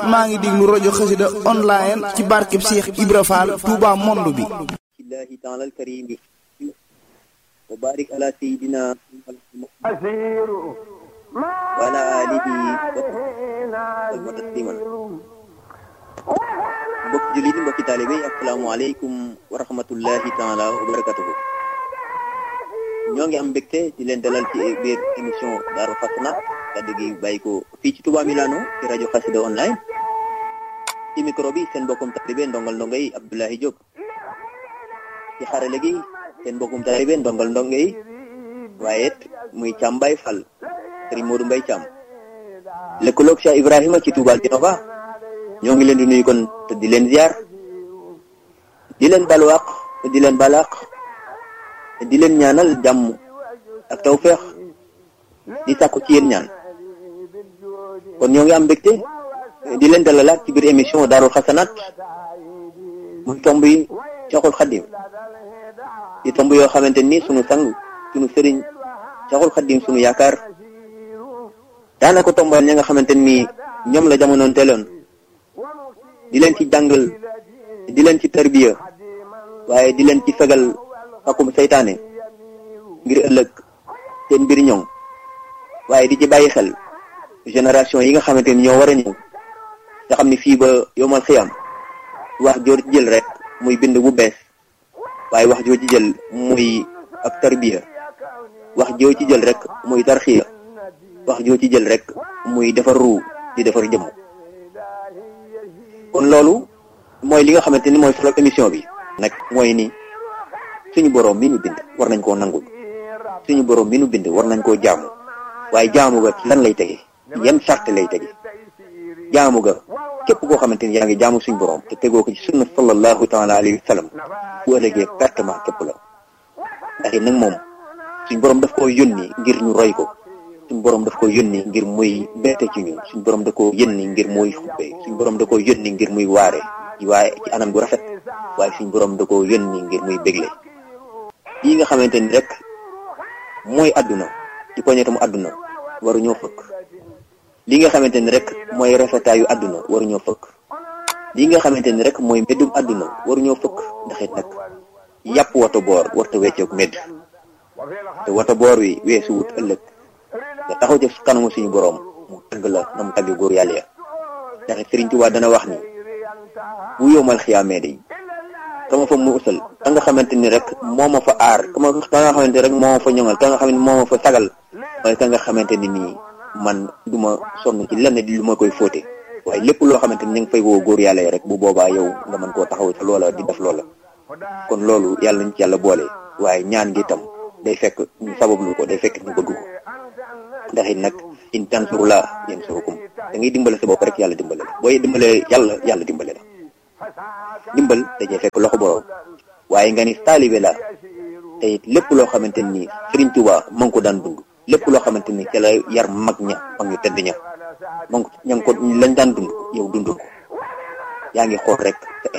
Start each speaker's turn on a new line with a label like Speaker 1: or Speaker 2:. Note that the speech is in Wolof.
Speaker 1: maa ngi déglu rajo xasida online ci barkeb Cheikh Ibra Fall Touba monde bi
Speaker 2: الله تعالى الكريم وبارك على سيدنا وعلى آله وصحبه تسليما mbokk jullit yi mbokki taalibe yi asalaamaaleykum wa rahmatullahi taala wa barakatuhu ñoo ngi am mbégte di leen dalal ci biir émission Daaru Xasanaat kaddu gi bàyyi ko fii ci Touba Milano ci rajo Xasida online ci micro bi seen mbokkum taalibe ndongal ndongo yi Abdoulaye Diop ci xarale gi seen mbokkum taalibe ndongal ndongo yi waaye it muy Thiam Baye Fall Serigne Modou Mbaye Thiam lëkkaloog Cheikh Ibrahima ci Touba Genova ñoo ngi leen di nuyu kon te di leen ziar di leen balwaq te di leen balaq te di leen ñaanal jàmm ak tawféex di sàkku ci yéen ñaan kon ñoo ngi am mbégte di leen dalalaat ci biir émission Daaru Xasanaat muy tomb yi Cheikhul Khadim di tomb yoo xamante ni sunu sang sunu sëriñ Cheikhul Khadim sunu yaakaar daanaka tombal ña nga xamante ni ñoom la jamonoon teeloon di leen ci jàngal di leen ci tarbiya waaye di leen ci fegal akum seytaane ngir ëllëg seen mbir ñoŋ waaye di ci bàyyi xel génération yi nga xamante ni ñoo war a ñëw nga xam ni fii ba yomal xiyam wax joo ci jël rek muy bind bu bees waaye wax joo ci jël muy ab tarbiya wax joo ci jël rek muy tarxiya wax joo ci jël rek muy defar ruu di defar jëmm kon loolu mooy li nga xamante ni mooy solo émission bi nag mooy ni suñu boroom mi nu bind war nañ koo nangul suñu boroom mi nu bind war nañ koo jaamu waaye jaamu ga lan lay tege yan sart lay tege jaamu ga képp koo xamante ni yaa ngi jaamu suñu boroom te tegoo ko ci sunna sallallahu taala alayhi wa sallam bu ëllëgee pertement képp la ndax nag moom suñu boroom daf koo yónni ngir ñu roy ko suñu boroom daf ko yónni ngir muy bette ci ñun suñu boroom da koo yónni ngir muy xuppe suñu boroom da koo yónni ngir muy waare waaye ci anam gu rafet waaye suñu boroom da koo yónni ngir muy bégle yi nga xamante ni rek mooy àdduna ci poñetam àdduna waruñoo fëkk li nga xamante ni rek mooy rafetaayu àdduna waruñoo fëkk li nga xamante ni rek mooy meddum àdduna waruñoo fëkk ndax it nag yàpp wata boor warta weccoog medd te wata boor wi weesu wut ëllëg nga taxaw ci kanamu suñu boroom mu tagg la na mu tagg góor yàlla ya ndax Sëriñ Tuubaa dana wax ni bu yowmal xiyaamee day kama fa mu usal ka nga xamante ni rek moo ma fa aar kama ka nga xamante ni rek moo ma fa ñoŋal ka nga xamante ni moo ma fa sagal waaye ka nga xamante ni nii man du ma sonn ci lenn di lu ma koy fóote waaye lépp loo xamante ni ñu ngi fay woo góor yàlla yi rek bu boobaa yow nga mën koo taxaw ca loola di def loola kon loolu yàlla nañ ci yàlla boole waaye ñaan gi tam day fekk ñu sabablu ko day fekk ñu bëgg ko ndax it nag in tansurullah yansurkum da ngay dimbale sa bopp rek yàlla dimbale la booy dimbale yàlla yàlla dimbale la dimbal dajee fekk loxo borom waaye nga ni taalibe la te it lépp loo xamante ni Sëriñ Tuubaa ma ngi ko daan dund lépp loo xamante ni ca la yar mag ña mag ñu tedd ña ma ngi ña ngi ko lañ daan dund yow dund ko yaa ngi xool rek sa